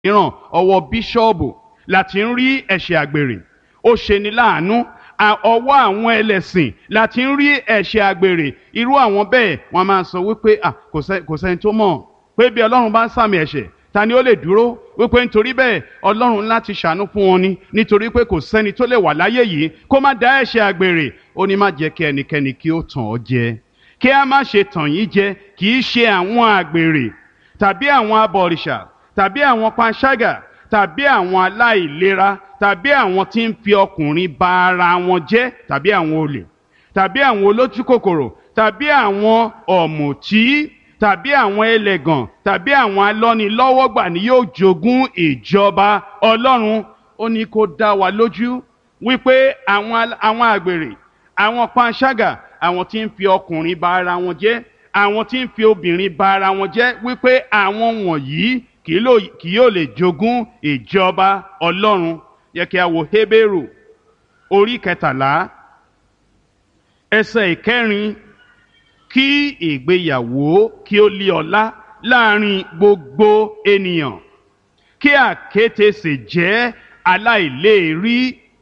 mìíràn ọwọ́ bíṣọ́ọ̀bù láti ń rí ẹ̀ṣẹ̀ àgbèrè ó ṣeni láàánú ọwọ́ àwọn ẹlẹ́sìn láti ń rí ẹ̀ṣẹ̀ àgbèrè irú àwọn bẹ́ẹ̀ wọ́n máa sọ wípé kò sẹ́ni tó mọ̀ pé bí ọlọ́run bá ń sàmì ẹ̀ṣẹ̀ ta ni ó lè dúró wípé nítorí bẹ́ẹ̀ ọlọ́run láti ṣàánú fún wọn ni nítorí pé kò sẹ́ni tó lè wà láyé yìí kó má dá ẹ̀ṣẹ̀ àgbèrè ó ní má jẹ́ kí ẹnikẹ́ni kí ó tàn ọ́ jẹ kí a má ṣe tàn yín jẹ kì í ṣe àwọn àgbèrè tàbí àwọn abọ̀rìṣà tàbí àwọn panṣágà tàbí àwọn aláìlera tàbí àwọn tí ń fi ọkùnrin ba ara wọn jẹ́ tàbí àwọn olè tàbí àwọn olójú kòkòrò tàbí àwọn ọ̀mùtí tàbí àwọn ẹlẹ́gàn tàbí àwọn alọ́nilọ́wọ́gbà ni yóò jogún ìjọba ọlọ́run ó ní kó dá wa lójú wípé àwọn àwọn àgbèrè àwọn panṣágà àwọn tí ń fi ọkùnrin ba ara wọn jẹ́ àwọn tí ń fi obìnrin ba ara wọn jẹ́ wípé àwọn wọ̀nyí kì yóò lè jogún ìjọba ọlọ́run yẹ kí a wo Hébérù orí kẹtàlá ẹsẹ̀ ìkẹrin kí ìgbéyàwó kí ó lé ọlá láàrin gbogbo ènìyàn kí àkéte sì jẹ́ aláìléèrí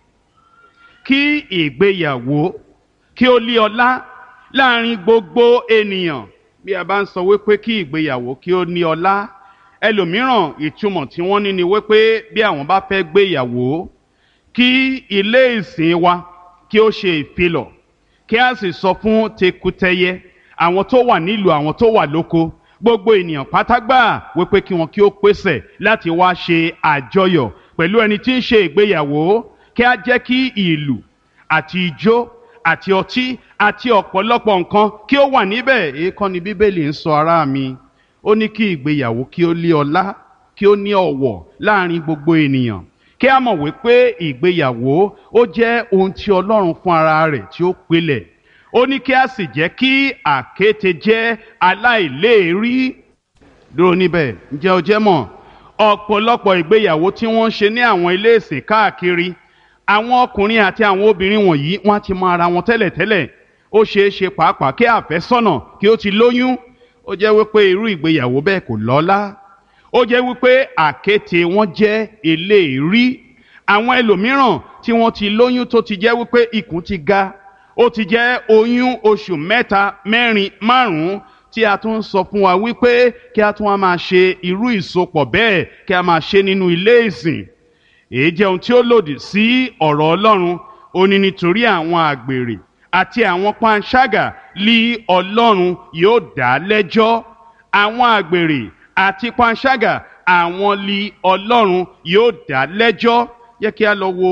kí ìgbéyàwó kí ó lé ọlá láàrin gbogbo ènìyàn bí a bá ń sọ wípé kí ìgbéyàwó kí ó ní ọlá ẹlòmíràn ìtumọ̀ tí wọ́n ní ni wípé bí àwọn bá fẹ́ gbéyàwó kí ilé ìsìn wa kí ó ṣe ìfilọ̀ kí a sì sọ fún tekutẹyẹ àwọn tó wà nílùú àwọn tó wà lóko gbogbo ènìyàn pátágbà wípé kí wọn kí ó pèsè láti wá ṣe àjọyọ̀ pẹ̀lú ẹni tí ń ṣe ìgbéyàwó kí a jẹ́ kí ìlù àti ijó àti ọtí àti ọ̀pọ̀lọpọ̀ nǹkan kí ó wà níbẹ̀ èèkàn ni bíbélì ń sọ ará mi ó ní kí ìgbéyàwó kí ó lé ọlá kí ó ní ọ̀wọ̀ láàrin gbogbo ènìyàn kí a mọ̀ wípé ìgbéyàwó ó jẹ́ ohun tí ọlọ́run fún ara rẹ̀ tí ó pilẹ̀ ó ní kí a sì jẹ́ kí àkéte jẹ́ aláìléèrí dúró níbẹ̀ ǹjẹ́ o jẹ́ mọ̀ ọ̀pọ̀lọpọ̀ ìgbéyàwó tí wọ́n ń ṣe ní àwọn ilé ìsìn káàkiri àwọn ọkùnrin àti àwọn obìnrin wọ̀nyí wọ́n ti mọ ara wọn tẹ́lẹ̀tẹ́lẹ̀ ó ṣeé ṣe pàápàá kí àfẹ́sọ́nà kí ó ti lóyún ó jẹ́ wípé irú ìgbéyàwó bẹ́ẹ̀ kò lọ́lá ó jẹ́ wípé àkéte wọn jẹ́ eléèrí àwọn ẹlòmíràn tí wọ́n ti lóyún tó ti jẹ́ wípé ikùn ti ga ó ti jẹ́ oyún oṣù mẹ́ta mẹ́rin márùn-ún tí a tún sọ fún wa wípé kí a tún wá máa ṣe irú ìsopọ̀ bẹ́ẹ̀ kí a máa ṣe nínú ilé ìsìn èyí jẹ́ ohun tí ó lòdì sí ọ̀rọ̀ Ọlọ́run ó ní nítorí àwọn àgbèrè àti àwọn panṣágà lí Ọlọ́run yóò dá lẹ́jọ́ àwọn àgbèrè àti panṣágà àwọn lí Ọlọ́run yóò dá lẹ́jọ́ yẹ kí a lọ wo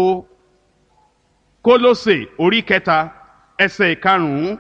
Kólósè orí kẹta ẹsẹ̀ ìkarùn-ún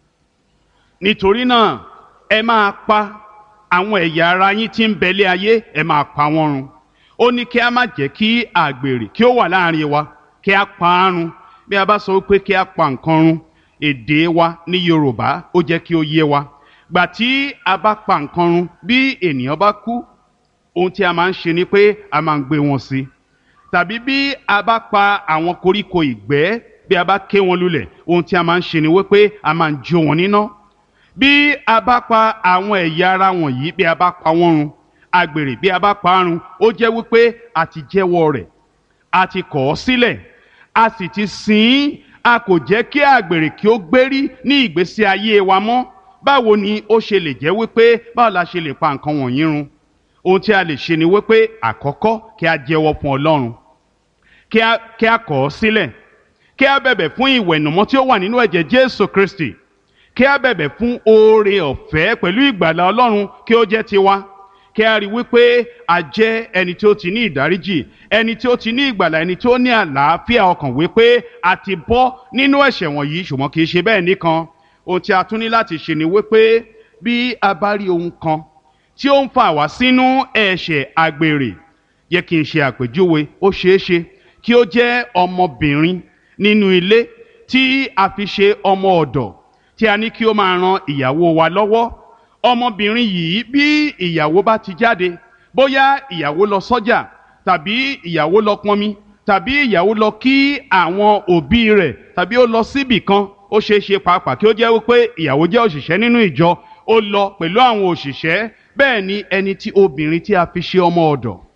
nítorí náà ẹ máa pa àwọn ẹ̀yà ara yín tí ń bẹ̀lẹ̀ ayé ẹ máa pa wọ́n run ó ní kí a má jẹ́ kí àgbèrè kí ó wà láàrin wa kí a pa á run bí a bá sọ wípé kí a pa nǹkan run èdè wa ní Yorùbá ó jẹ́ kí ó yé wa gbà tí a bá pa nǹkan run bí ènìyàn bá kú ohun tí a máa ń ṣe ni pé a máa ń gbé wọn sí tàbí bí a bá pa àwọn koríko ìgbẹ́ bí a bá ké wọn lulẹ̀ ohun tí a máa ń ṣe ni wípé a máa ń jó wọn níná bí a bá pa àwọn ẹ̀yà ara wọ̀nyí bí a bá pa wọ́n run àgbèrè bí a bá pa á run ó jẹ́ wípé a ti jẹ́wọ́ rẹ̀ a ti kọ̀ ọ́ sílẹ̀ a sì ti sìn ín a kò jẹ́ kí àgbèrè kí ó gbérí ní ìgbésí ayé wa mọ́ báwo ni ó ṣe lè jẹ́ wípé báwo la ṣe lè pa nǹkan wọ̀nyí run ohun tí a lè ṣe ni wípé àkọ́kọ́ kí a jẹ́wọ́ fún Ọlọ́run kí a kí a kọ̀ ọ́ sílẹ̀ kí a bẹ̀bẹ̀ fún ìwẹ̀nùmọ́ tí ó wà nínú ẹ̀jẹ̀ Jésù Kristi kí a bẹ̀bẹ̀ fún oore ọ̀fẹ́ pẹ̀lú ìgbàlà Ọlọ́run kí ó jẹ́ tiwa kí a rí wípé a jẹ́ ẹni tí ó ti ní ìdáríjì ẹni tí ó ti ní ìgbàlà ẹni tí ó ní àlàáfíà ọkàn wípé a ti bọ́ nínú ẹ̀ṣẹ̀ wọ̀nyí ṣùgbọ́n kì í ṣe bẹ́ẹ̀ nìkan ohun tí a tún ní láti ṣe ni wípé bí a bá rí ohun kan tí ó ń fà wá sínú ẹ̀ṣẹ̀ àgbèrè yẹ kí n ṣe àpèjúwe ó ṣeé ṣe kí ó jẹ́ ọmọbìnrin nínú ilé tí a fi ṣe ọmọ ọ̀dọ̀ tí a ní kí ó máa ran ìyàwó wa lọ́wọ́ ọmọbìnrin yìí bí ìyàwó bá ti jáde bóyá ìyàwó lọ sọ́jà tàbí ìyàwó lọ pọnmi tàbí ìyàwó lọ kí àwọn òbí rẹ̀ tàbí ó lọ síbì kan ó ṣeé ṣe pàápàá kí ó jẹ́ wípé ìyàwó jẹ́ òṣìṣẹ́ nínú ìjọ ó lọ pẹ̀lú àwọn òṣìṣẹ́ bẹ́ẹ̀ ni ẹni tí obìnrin tí a fi ṣe ọmọ ọ̀dọ̀